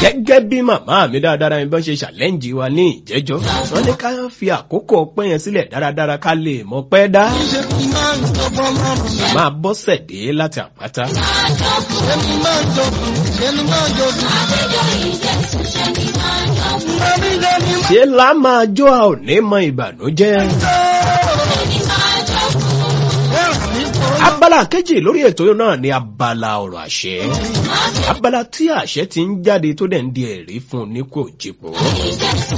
gẹ́gẹ́ bí màmá mi dáradára mi bá ṣe ṣàlẹ́ǹjì wa ní ìjẹ́jọ́ wọ́n ní ká fi àkókò ọpẹ́ yẹn sílẹ̀ dáradára ká lè mọ̀ pẹ́ dá. ṣe kí máa ń jọbọ lọ́rùn mi. máa bọ́sẹ̀ dé láti àpáta. Ẹni máa ń jọkùn, ẹni máa ń jọkùn. Ẹni lẹni máa ṣé lá máa jó a ò ní mọ ìbànújẹ́. ń jọ. Ẹ̀rù mi kò abala kejì lórí ètò náà ni abala ọ̀rọ̀ àṣẹ. abala tí àṣẹ ti ń jáde tó dẹ̀ ń di ẹ̀rí fún un ní kò jìpò. ẹ̀rù mi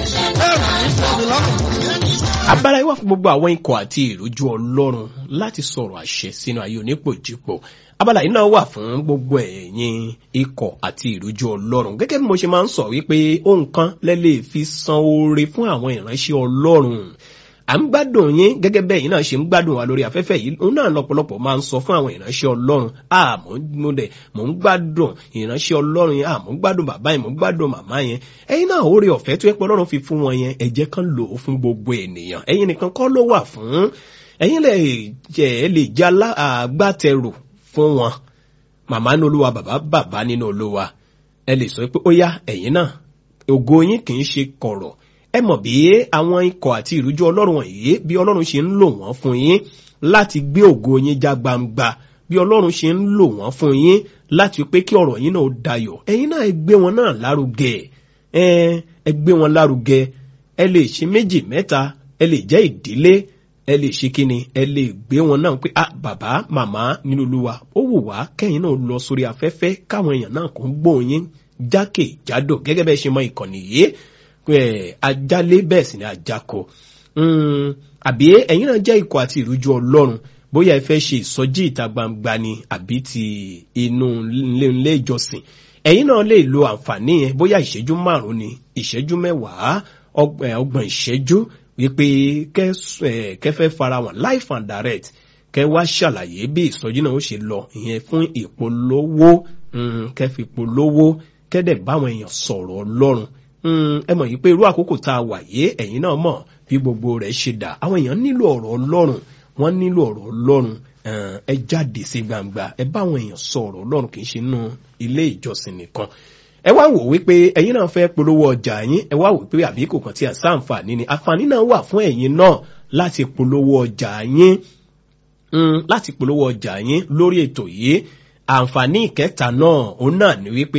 kò mi lọ́rùn. abala yìí wà fún gbogbo àwọn ikọ̀ àti ìrújú ọlọ́run láti sọ̀rọ̀ àṣẹ sínú ayé onípòjìpò abala yìí náà wà fún gbogbo ẹ̀yin ikọ̀ àti ìrújú ọlọ́run gẹ́gẹ́ bí mo ṣe máa ń sọ wípé ohun kan lẹ́ lè fi san oore fún àwọn ìránṣẹ́ ọlọ́run à ń gbádùn yín gẹ́gẹ́ bẹ́ẹ̀ yín náà ṣe ń gbádùn wa lórí afẹ́fẹ́ yìí òun náà lọ́pọ̀lọpọ̀ máa ń sọ fún àwọn ìránṣẹ́ ọlọ́run àmọ́ mo dẹ̀ mò ń gbádùn ìránṣẹ́ ọlọ́run yẹn àmọ́ ń gbádùn bàbá yẹn mò ń gbádùn màmá yẹn ẹ̀yin náà oore ọ̀fẹ́ tó yẹ pé ọlọ́run fi fún wọn yẹn ẹ jẹ́ kán lò ó fún gbogbo ènìyàn ẹ̀yin nìkan kọ́ ló wà fún ẹ̀yin lè jẹ́ ẹ lè jẹ́ alá- agbátẹrù fún wọn màmá nínú olúwa bàbá bàbá nínú olúwa ẹ lè sọ pé ó yá ẹ̀yin náà ògo yín kì í ṣe kọ̀rọ̀ ẹ mọ̀ bí àwọn ikọ̀ àti ìrújú ọlọ́run wọ̀nyí bí ọlọ́run ṣe ń lò wọ́n fún yín láti gbé ògo yín já gbangba bí ọlọ́run ṣe ń lò wọ́n fún yín láti pé kí ọ̀rọ̀ yín náà dayọ̀ ẹ̀yin náà ẹ gbé wọn náà lárugẹ ẹ ẹ gbé wọn lárugẹ ẹ lè ṣe méjì mẹ́ta ẹ lè jẹ́ ìdílé ẹ lè ṣe kíni ẹ lè gbé wọn náà pé ah bàbá màmá nínú olúwa ó wù wá kẹ́yìn náà lọ sórí afẹ́fẹ́ káwọn èèyàn náà kò ń gbóhùn yín jákèjádò gẹ́gẹ́ bẹ́ẹ̀ ṣe mọ ìkànnì yìí pé ajálé bẹ́ẹ̀ sì ni ajáko Mm, àbí ẹ̀yin náà jẹ́ ikọ̀ àti ìrújú ọlọ́run bóyá ẹ fẹ́ ṣe ìsọjí ìta gbangba ni àbí ti inú ilé ilé ìjọsìn ẹ̀yin náà lè lo àǹfààní yẹn bóyá ìṣẹ́jú márùn-ún ni ìṣẹ́jú mẹ́wàá ọg- eh, ọgbọ̀n ìṣẹ́jú wípé kẹ́ eh, kẹ́ fẹ́ fara wọn life and direct kẹ́ wá ṣàlàyé bí ìsọjí náà ó ṣe lọ ìyẹn fún ìpolówó mm, kẹ́ fi polówó kẹ́ dẹ̀ báwọn èèyàn sọ̀rọ̀ ọlọ́run Mm, ẹ mọ̀ yìí pé irú àkókò tá a wà yé ẹ̀yin náà mọ̀ bí gbogbo rẹ̀ ṣe dà àwọn èèyàn nílò ọ̀rọ̀ ọlọ́run wọ́n nílò ọ̀rọ̀ ọlọ́run eh, ẹ jáde sí gbangba ẹ bá àwọn èèyàn sọ ọ̀rọ̀ ọlọ́run kì í ṣe nínú ilé ìjọsìn nìkan ẹ wá wò wípé ẹ̀yin náà fẹ́ polówó ọjà yín ẹ wá wò pé àbí kò kàn tí à sáǹfààní ni àǹfààní náà wà fún ẹ̀yin náà láti polówó ọjà yín mm, láti polówó ọjà yín lórí ètò yìí àǹfààní ìkẹta náà òun náà ni wípé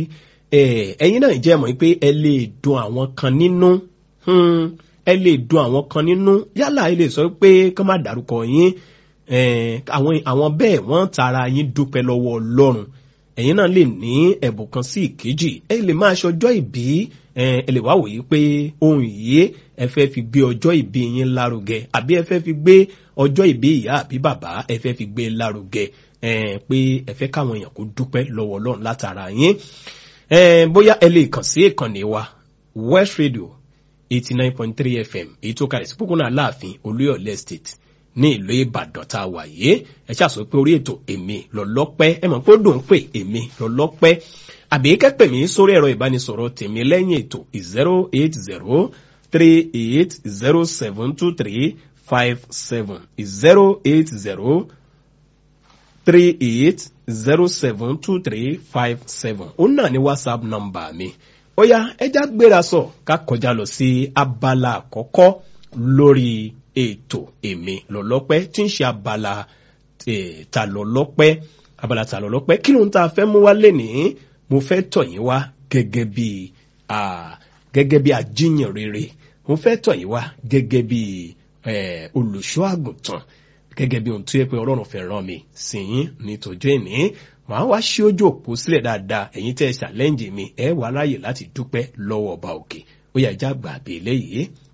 eh, ẹ̀yin náà jẹ́ mọ̀ wípé ẹ lè dùn àwọn kan nínú hmm, ẹ lè dùn àwọn kan nínú yálà ẹ lè sọ pé kán má dárúkọ yín eh, àwọn àwọn bẹ́ẹ̀ wọ́n tara yín dúpẹ́ lọ́wọ́ ọlọ́run ẹ̀yin náà lè ní ẹ̀bùn kan sí ìkejì ẹ lè máa ṣọjọ́ ìbí eh, ẹ lè wá wòye pé ohun yìí ẹ fẹ́ fi gbé ọjọ́ ìbí yín lárugẹ àbí ẹ fẹ́ fi gbé ọjọ́ ìbí ìyá àbí bàbá ẹ fẹ́ fi gbé lárugẹ eh, pé ẹ fẹ́ káwọn èèyàn kó dúpẹ́ lọ́wọ́ ọlọ́run látara yín eh, bóyá ẹ lè kàn sí ìkànnì wa west radio eighty nine point three fm èyí tó kalẹ̀ sí pópónà aláàfin olúyọ̀lé estate ní ìlú ìbàdàn tá a wà yìí ẹ ṣàṣọ pé orí ètò èmi lọ́lọ́pẹ́ ẹ mọ̀ pé ó dùn pé èmi lọ́lọ́pẹ́ àbí kẹ́pẹ́ mi sórí ẹ̀rọ ìbánisọ̀rọ̀ tèmi lẹ́yìn ètò zero eight zero three eight zero seven two three five seven zero eight zero three eight zero seven two three five seven òun náà ni whatsapp number mi ó yá ẹja gbéra sọ ká kọjá lọ sí abala àkọ́kọ́ lórí ètò èmi lọ́lọ́pẹ́ tí ń ṣe abala eh, ta lọ́lọ́pẹ́ abala ta lọ́lọ́pẹ́ kí ló ń ta fẹ́ mú wá lénìí mo fẹ́ tọ̀ yín wá gẹ́gẹ́ bí ah, gẹ́gẹ́ bí ajínyàn rere mo fẹ́ tọ̀ yín wá gẹ́gẹ́ bí eh, olùṣọ́ àgùntàn gẹ́gẹ́ bí ohun tó yẹ pé ọlọ́run fẹ́ rán mi sí yín ní tòjú ìní màá wá ṣí ojú òpó sílẹ̀ dáadáa ẹ̀yin tẹ́ ẹ ṣàlẹ́ǹjì mi ẹ wà láàyè láti dúpẹ́ lọ́wọ́ ọba òkè ó yà já gbà bí eléyìí